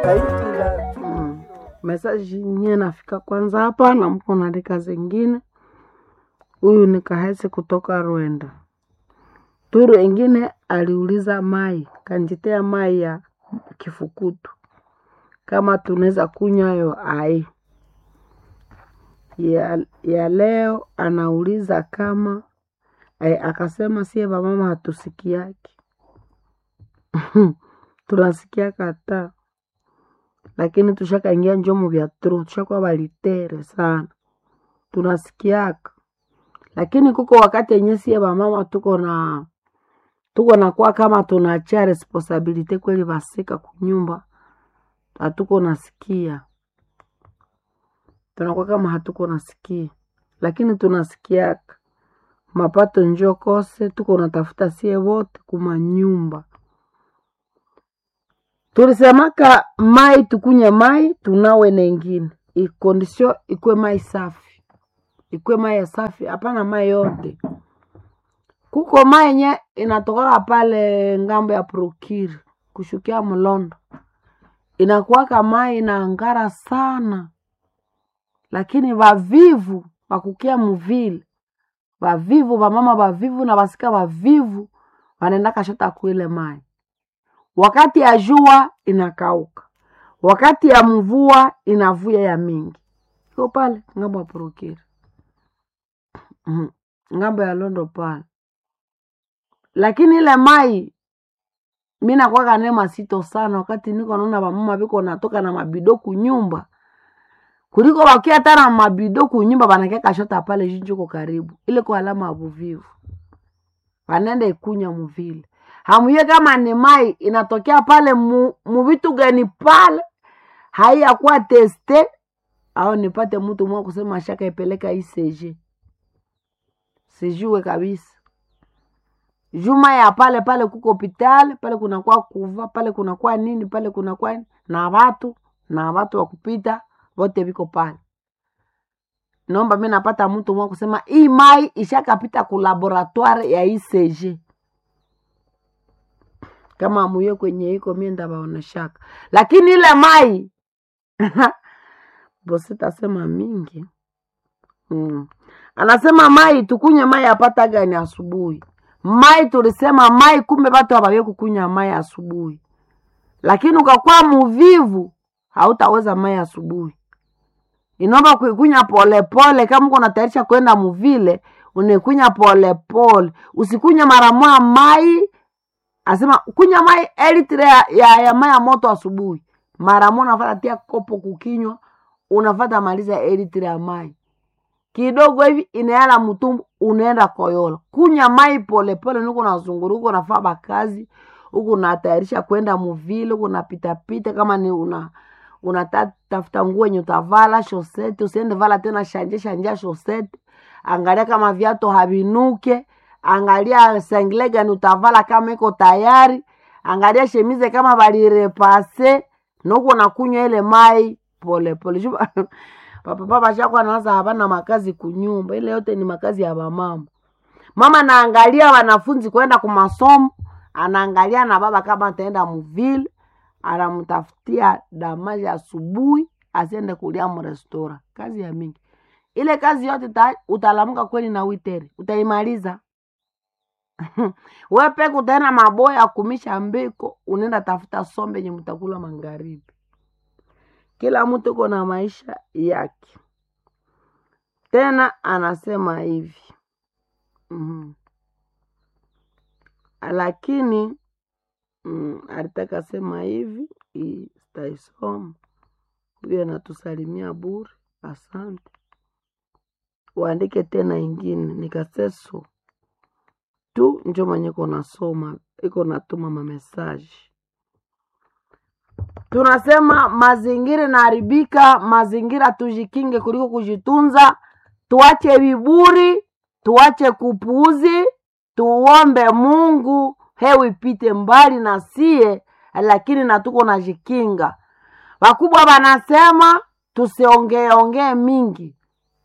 kaitila Mm. Mesaji nye nafika kwanza hapa na mko naandika zingine. Huyu ni Kahesi kutoka Rwanda. Turu engine aliuliza mai kanjitea mai ya kifukutu kama tunaweza kunywa yo ai ya, ya leo anauliza kama eh, akasema sie vamama hatusikiaki tunasikia kata lakini tushakaingia njomo vya tro tushakuwa valitere sana tunasikiaka lakini kuko wakati yenye sie vamama tuko na tuko nakuwa kama tunachia responsibility kweli vasika kunyumba hatuko nasikia tunakuwa kama hatuko nasikia lakini tunasikiaka mapato njo kose tuko natafuta sie wote kuma nyumba tulisemaka mai tukunye mai tunawe nengine ikondisio ikwe mai safi ikwe mai ya safi hapana mai yote kuko mai yenye inatokaka pale ngambo ya prokiri kushukia mlondo inakuwaka mai inaangara sana lakini vavivu vakukia muvile vavivu vamama vavivu na vasika vavivu vanaenda kashota kuile mai wakati ya jua inakauka wakati ya mvua inavuya ya mingi iko pale ngambo ya prokiri Mhm. ngambo ya londo pale lakini ile mai mi nakwaka ne masito sana wakati niko naona vamama viko natoka na mabido kunyumba kuliko wakia hata na mabido kunyumba vanakia kashota pale jinjuko karibu ile kwa alama ya vuvivu vanenda ikunya muvile hamuye kama ni mai inatokea pale mu, muvitu gani pale haiyakuwa teste au nipate mtu mwa kusema shaka ipeleka ICG sijue kabisa juma ya pale pale kuko hospitali pale kunakuwa kuva pale kunakuwa nini pale kunakuwa nini, na watu na watu wa kupita vote viko pale naomba mi napata mtu mwa kusema hii mai ishakapita ku laboratoire ya ICG kama muye kwenye iko mie ndabaoneshaka lakini ile mai bosi tasema mingi mm. anasema mai tukunywe mai apata gani asubuhi mai tulisema mai kumbe batu abaye kukunywa mai asubuhi lakini ukakuwa muvivu hautaweza mai asubuhi inaomba kuikunya polepole kama uko natayarisha kwenda muvile unaikunya polepole usikunya mara moja mai asema kunya mai elitre ya, ya, ya mai ya moto asubuhi mara moja unafata tia kopo kukinywa unafata maliza elitre ya mai kidogo hivi inaela mtumbu unaenda koyola kunya mai polepole niko nazunguru huko nafaa bakazi huku natayarisha kwenda muvile huku napitapita kama ni una unatafuta nguo yenye utavala shosete usiende vala tena shanje shanja shosete angalia kama viatu havinuke angalia sengle gani utavala kama iko tayari angalia shemize kama valirepase nuko nakunywa ile mai polepole Juba- papa papa shako anaanza hapana makazi kunyumba ile yote ni makazi ya bamama mama naangalia wanafunzi kwenda kumasomo anaangalia na baba kama ataenda muvile anamtafutia damaji asubuhi asiende kulia mrestora kazi ya mingi ile kazi yote ta, utalamuka kweli na witere utaimaliza we peke utaenda maboya ya kumisha mbiko unaenda tafuta sombe yenye mtakula magharibi kila mtu uko na maisha yake tena anasema hivi mm lakini mm, alitaka sema hivi hii sitaisoma huyo anatusalimia bure asante uandike tena ingine nikaseso tu njo mwenye iko nasoma iko natuma mamesaji tunasema mazingira inaharibika mazingira tujikinge kuliko kujitunza tuache viburi tuache kupuuzi tuombe mungu hewa ipite mbali na sie lakini natuko najikinga wakubwa wanasema tusiongeeongee mingi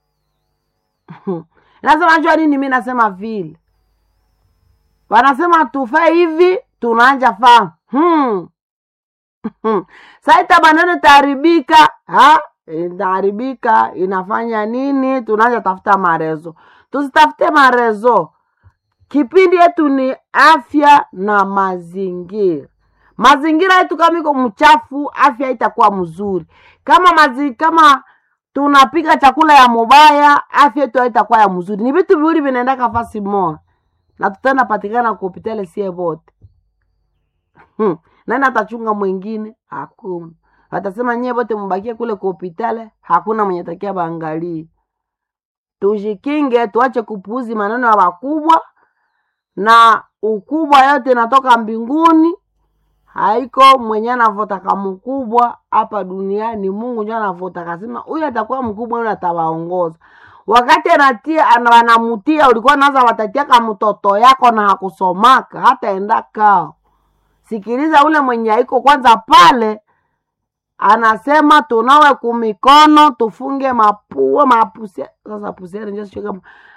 nasema jua nini mi nasema vile wanasema tufe hivi tunaanja faa hmm. saita maneno itaharibika ha itaharibika inafanya nini tunaanza tafuta marezo tusitafute marezo kipindi yetu ni afya na mazingira mazingira yetu kama iko mchafu afya itakuwa mzuri kama mazi, kama tunapika chakula ya mubaya afya yetu haitakuwa ya mzuri ni vitu viwili vinaenda kafasi moja na tutaenda patikana kuhopitali sie vote hmm. nani atachunga mwingine hakuna watasema nyie vote mubakie kule kuhopitale hakuna mwenye takia baangalie tujikinge tuache kupuuzi maneno ya wakubwa na ukubwa yote inatoka mbinguni haiko mwenye anavotaka mkubwa hapa duniani mungu njo anavotaka kasema huyu atakuwa mkubwa huyu atawaongoza wakati anatia ana- wanamutia ulikuwa naza watatiaka mtoto yako na hakusomaka hata enda kao sikiliza ule mwenye aiko kwanza pale anasema tunawe kumikono tufunge mapua mapusia sasa pusiani njo sijui kama